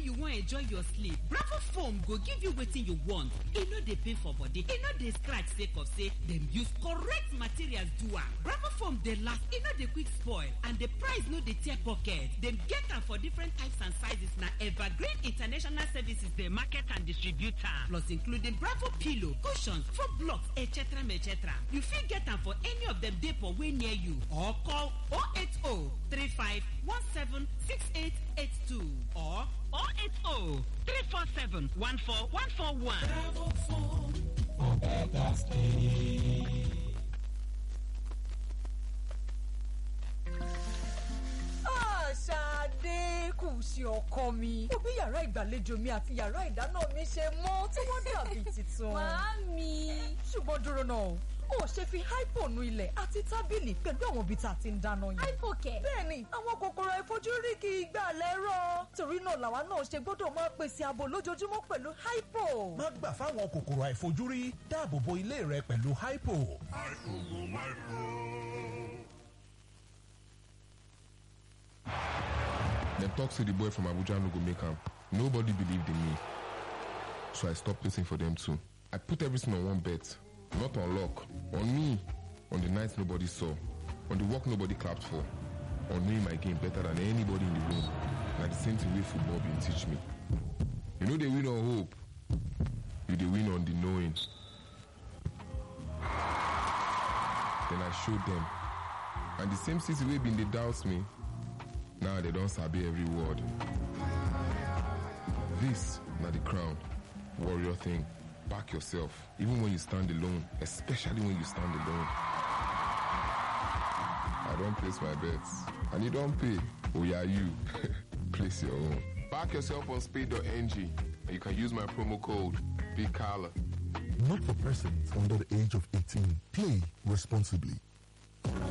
you wan enjoy your sleep bravo foam go give you wetin you want e no dey pain for body e no dey scratch sake of say dem use correct materials do am bravo foam dey last e no dey quick spoil and the price no dey tear pocket dem get am for different types and sizes na evergreen international services dey market and distribute am plus including bravo pillow cushions foam blocks etc etc you fit get am for any of dem depot wey near you or call 080 35 17 6882 or 080 347 14141. Bravo foam for better sleep. Ṣadé kù sí ọkọ mi. Mo bí yàrá ìgbàlejò mi àti yàrá ìdáná mi ṣe mọ́ tí wọ́n dàbí tuntun. Màámi. Ṣùgbọ́n dúró náà, o ò ṣe fi hypo nu ilẹ̀ àti tábìlì pẹ̀lú àwọn ibi tá a ti ń dáná yẹn. Hypo kẹ̀. Bẹ́ẹ̀ni, àwọn kòkòrò àìfojúrí kì í gbà lẹ́rọ̀. Torí náà làwa náà ṣe gbọ́dọ̀ máa pèsè ààbò lójoojúmọ́ pẹ̀lú hypo. má gbà fáwọn kòkòrò àìfojúrí dáàbò bo ilé rẹ pẹ̀lú hypo. Dem talk say the boy from Abuja no go make am. Nobody believed in me. So I stopped waiting for them too. I put everything on one bet. Not on luck. On me. On the nights nobody saw. On the work nobody clapped for. On knowing my game better than anybody in the room. Na the same thing wey football been teach me. You know they win on hope. You dey win on the knowing. Then I showed them. And the same city wey been dey doubt me, now they don't sabi every word. This na the crown. Warrior thing. Back yourself. Even when you stand alone. Especially when you stand alone. I don't place my bets. And you don't pay. Oh yeah, you. place your own. Back yourself on speed.ng. And you can use my promo code Big Kala. Not for persons under the age of 18. Play responsibly.